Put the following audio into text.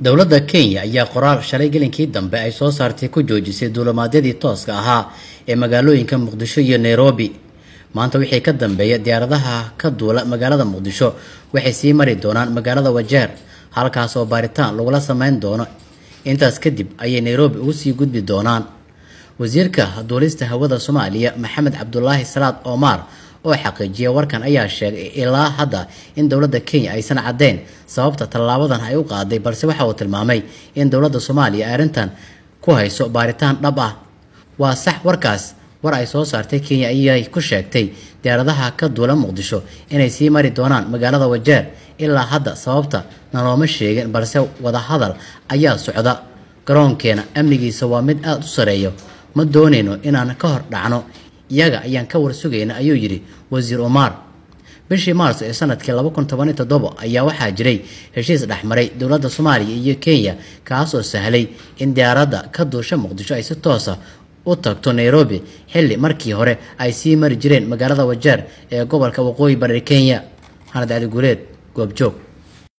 dowladda kenya ayaa qoraal shalay gelinkii dambe ay soo saartay ku joojisay duulimaadyadii tooska ahaa ee magaalooyinka muqdisho iyo nairobi maanta wixii ka dambeeya diyaaradaha ka duula magaalada muqdisho waxay sii mari doonaan magaalada wajeer halkaas oo baaritaan lagula sameyn doono intaas kadib ayay nairobi ugu sii gudbi doonaan wasiirka duulista hawada soomaaliya maxamed cabdulaahi salaad omar oo xaqiijiya warkan ayaa sheegay ilaa hadda in dowladda kenya aysan caddeyn sababta tallaabadan ay u qaaday balse waxa uu tilmaamay in dowladda soomaaliya ay arrintan ku hayso baaritaan dhab ah waa sax warkaas war ay soo saartay kenya ayay ku sheegtay diyaaradaha ka duula muqdisho inay sii mari doonaan magaalada wajeer ilaa hadda sababta nalooma sheegin balse wadahadal ayaa socda garoonkeena amnigiisa waa mid aada u sareeyo ma doonayno inaan ka hor dhacno iyaga ayaan ka warsugayna ayuu yidhi wasiir omar bishii maarso ee sanadkii laba kun toban iyo toddobo ayaa waxaa jiray heshiis dhexmaray dowladda soomaaliya iyo kenya kaasoo sahlay in diyaaradda ka duusha muqdisho ay si toosa u tagto nairobi xilli markii hore ay sii mari jireen magaalada wajeer ee gobolka waqooyi bari kenya xanad cali guuleed goobjoog